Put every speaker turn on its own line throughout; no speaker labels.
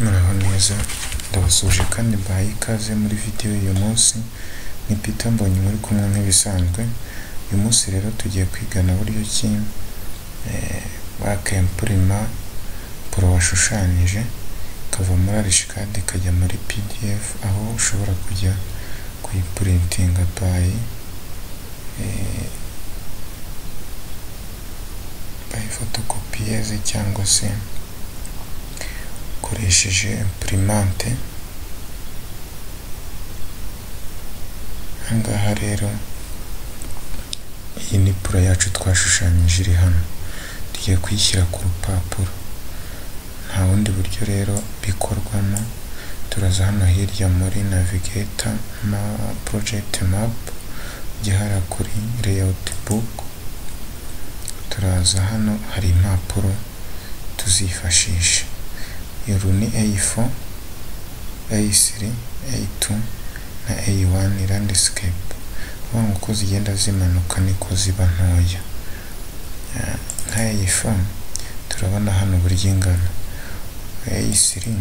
gukomeza ndabasuhuje kandi mbahaye ikaze muri video y'uyu munsi ni Peter Mbonyi muri kumwe nk'ibisanzwe uyu munsi rero tugiye kwigana buryo ki bake imprima poro washushanyije ikava muri arishikadi ikajya muri pdf aho ushobora kujya kuyipurintinga by by fotokopiyeze cyangwa se ukoresheje imprimante ahangaha rero iyi ni poro yacu twashushanyije iri hano tugiye kuyishyira ku rupapuro nta bundi buryo rero bikorwamo turaza hano hirya muri navigeta ma project map ujya hara kuri layout book turaza hano hari impapuro tuzifashisha uru ni A4 A3 A2 na A1 landscape ubona uko zigenda zimanuka niko ziba ntoya nka A4 turabona hano uburyo ingana A3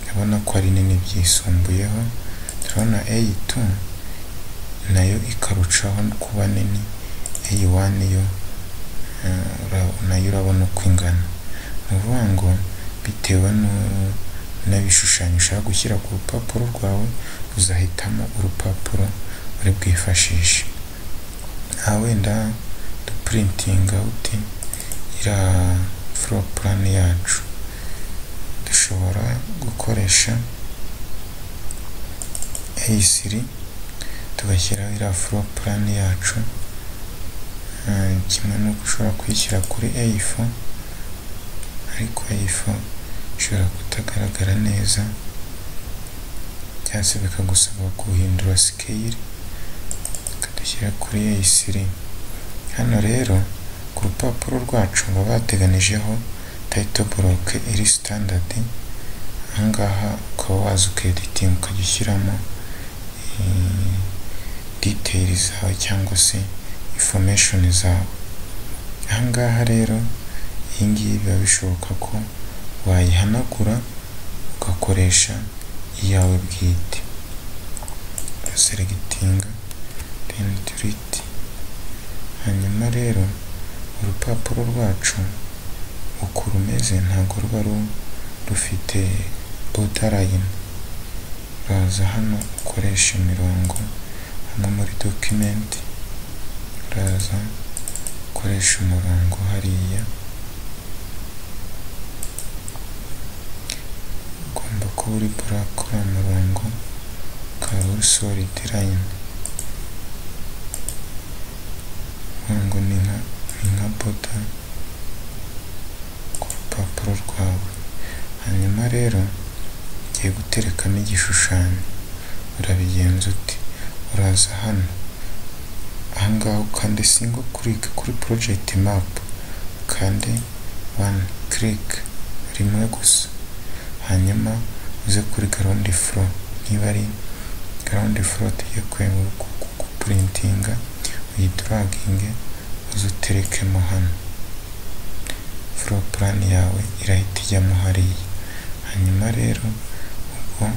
urabona ko ari nini byisumbuyeho turabona A2 nayo ikarushaho kuba nini A1 yo nayo urabona uko ingana ni ukuvuga ngo bitewe n'ibishushanyo ushaka gushyira ku rupapuro rwawe uzahitamo urupapuro uri bwifashishe aha wenda dupurintinga uti iriya floor plan yacu dushobora gukoresha A3 tugashyiraho iriya floor plan yacu kimwe n'uko ushobora kuyishyira kuri A4 ariko A4 ishobora kutagaragara neza cyangwa se bikagusaba guhindura scale ukadushyira kuri A3 hano rero ku rupapuro rwacu baba bateganijeho title block iri standard ahangaha ukaba waza ukeditinga ukajya ushyiramo detail zawe cyangwa se information zawe ahangaha rero iyi ngiyi biba bishoboka ko wayihanagura ugakoresha iyawe bwite selegitinga dendiriti hanyuma rero urupapuro rwacu uko rumeze ntabwo ruba rufite bodarayini uraza hano ukoresha imirongo hano muri dokimenti uraza ukoresha umurongo hariya ugomba kuba uri buraka uriya murongo ukaba uri solidi layini ngo ni nka ni nka boda ku rupapuro rwawe hanyuma rero ugiye guterekamo igishushanyo urabigenza uti uraza hano ahangaha ukande singo click kuri project map ukande one click rimwe gusa hanyuma uze kuri ground floor niba ari ground floor tugiye gupurintinga uyiduraginge uze uterekemo hano floor plan yawe irahita ijyamo hariya hanyuma rero ubwo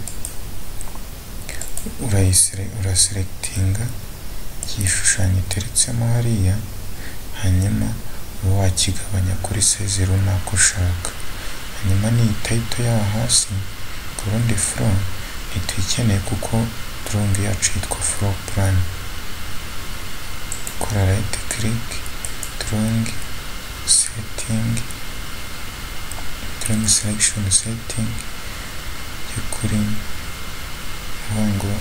uraselekitinga igishushanyo iteretsemo hariya hanyuma uba wakigabanya kuri sezi runaka ushaka hanyuma n'iyi tayito yaho hasi ku rundi furo ntituyikeneye kuko turongo yacu yitwa furo purani kora rayiti kiriki turongi setingi turongi selekishoni setingi yo kuri uvuga ngo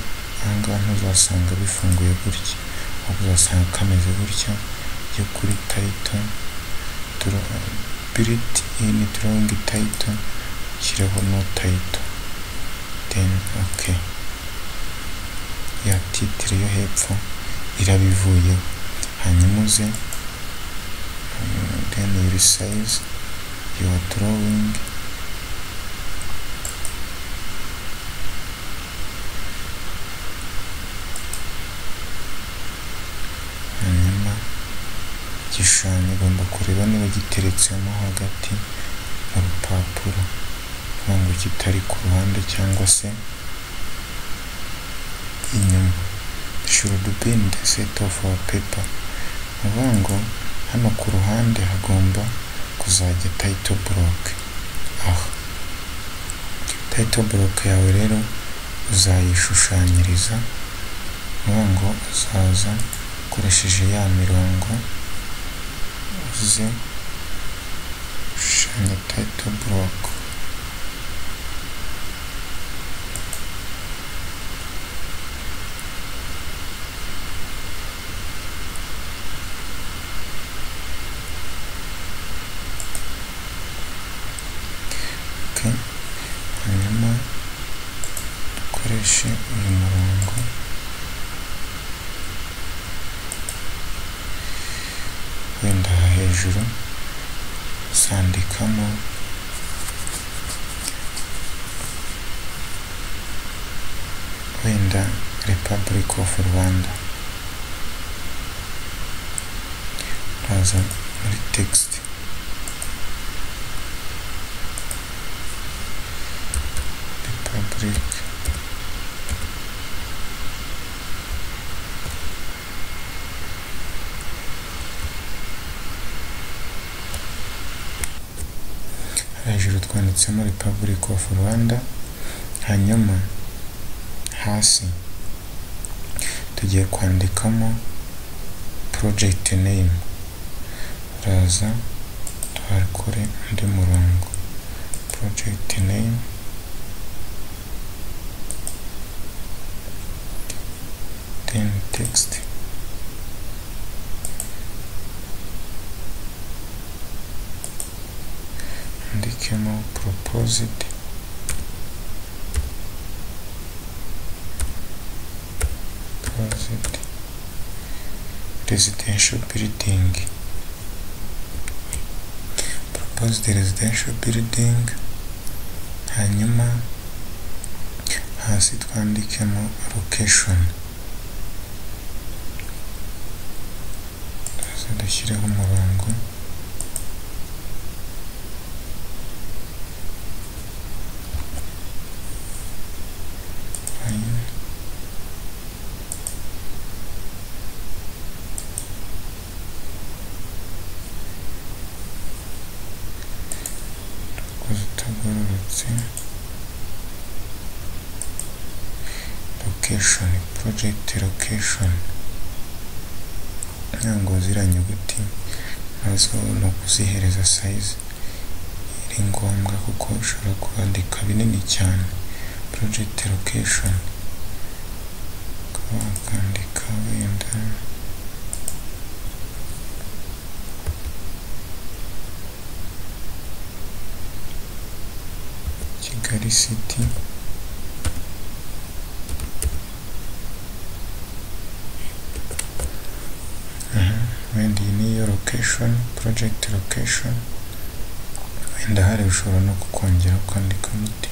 ahangaha ntuzasanga bifunguye gutya ahubwo uzasanga kameze gutya yo kuri tayito piriti iyi ni turongi tayito shyireho no tayito deni oke ya titire yo hepfo irabivuyeho hanyuma uze deni yuri sayizi yuwa dorowingi hanyuma igishushanyo ugomba kureba niba giteretsemo hagati mu rupapuro kugira ngo kitari ku ruhande cyangwa se inyuma should be in the set of our paper ni ukuvuga ngo hano ku ruhande hagomba kuzajya title block aha title block yawe rero uzayishushanyiriza ni ngo uzaza ukoresheje ya mirongo uze ushushanya title block okay hanyuma dukoreshe uyu murongo wenda aha hejuru sandikamo wenda Republic of Rwanda uraza muri text Republic hejuru twanditsemo Republic of Rwanda hanyuma hasi tugiye kwandikamo project name uraza twakore undi murongo project name then text andikemo proposed proposed residential building proposed residential building hanyuma hasi twandikemo location dushyireho umurongo Fine. Dukoze utagororotse. Location, project location. Ntango ziriya nyuguti nazo ni ukuzihereza sayizi iri ngombwa kuko ushobora kubandika binini cyane. Project location. Ukaba wakandika wenda Kigali City. wenda iyi niyo location project location wenda hari ushobora no kukongera ukandika muti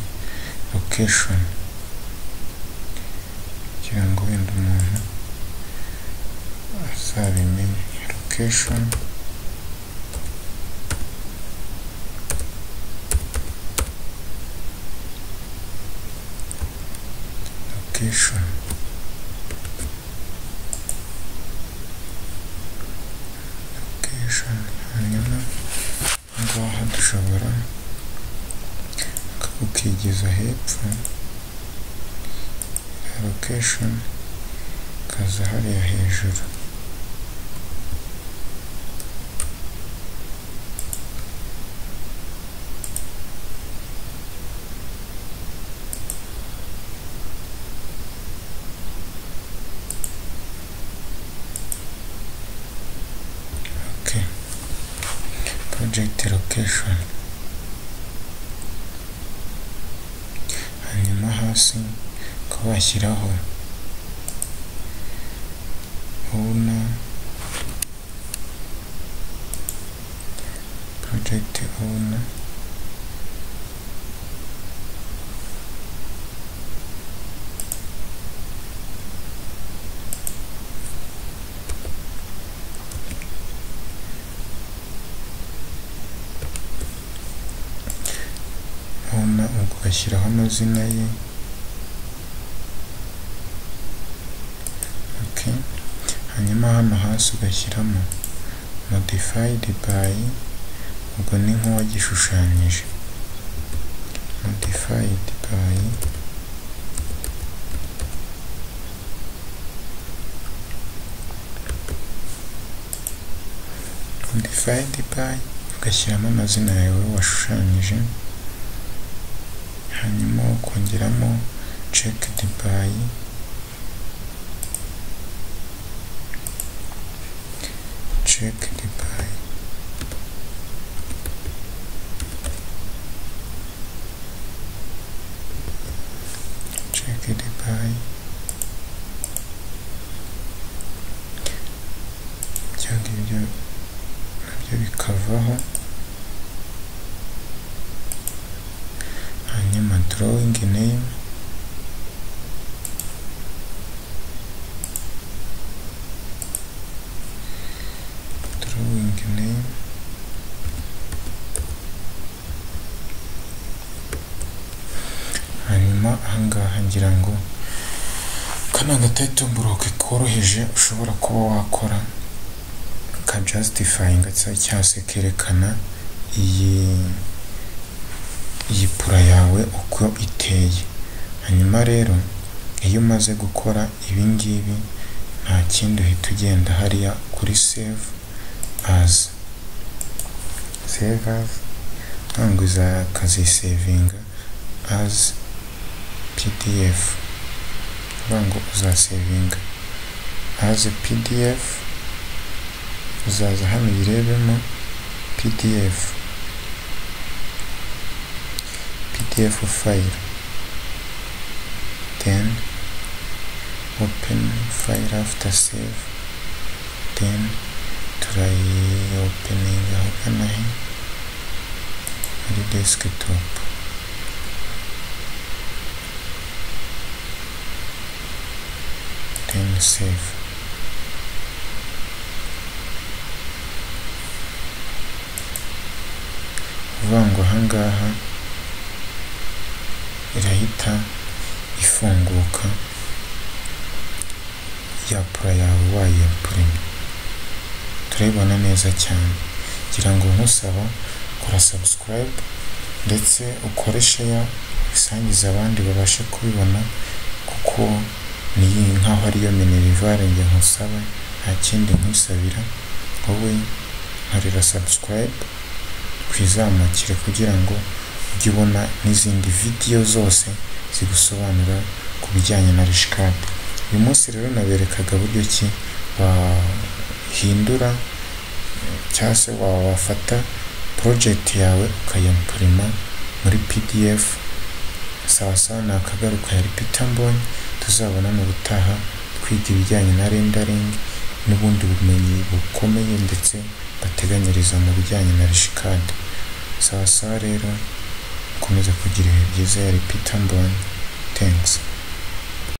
location kugira ngo wenda umuntu azabimenye location location location hanyuma aha ngaha dushobora ukigeza hepfo ya location ukaza hariya hejuru Okay. Project location. hanyuma hasi ukaba washyiraho ubona project ubona kona ubwo ugashyiraho amazina ye okay. hanyuma hano hasi ugashyiramo modified by ubwo ni nk'uwagishushanyije modified by modified by ugashyiramo amazina yawe washushanyije hanyuma ukongeramo checked by checked by checked by ibyo ngibyo nabyo bikavaho hanyuma drawing name drawing name hanyuma ahangaha ngira ngo kano gatato buroke koroheje ushobora kuba wakora ka justifying cyangwa se kerekana iyi iyi pura yawe uko iteye hanyuma rero iyo umaze gukora ibi ngibi nta kindi uhita ugenda hariya kuri save as save as ntabwo uzakazisevinga as pdf ntabwo uzasevinga as pdf uzaza hano uyirebemo pdf pdf file then open file after save then try opening ahagana he muri desktop then save uvuga ngo ahangaha irahita ifunguka ya pura yawe wayipurima turayibona neza cyane ngira ngo nkusaba kora subscribe ndetse ukore share usangize abandi babashe kubibona kuko ni nk'aho ariyo minerivare njye nkusaba nta kindi nkwisabira wowe nkorera subscribe twizamukire kugira ngo ujye ubona n'izindi video zose zigusobanura ku bijyanye na rishikadi uyu munsi rero naberekaga buryo ki wahindura cyangwa se wafata project yawe ukayimpurima muri pdf sawa sawa ni akagaruka yari peter mbonyi tuzabona mu butaha twiga ibijyanye na rendering n'ubundi bumenyi bukomeye ndetse bateganyiriza mu bijyanye na rishikadi sawa sawa rero ukomeze kugira ibihe byiza ya repita mbonyi thanks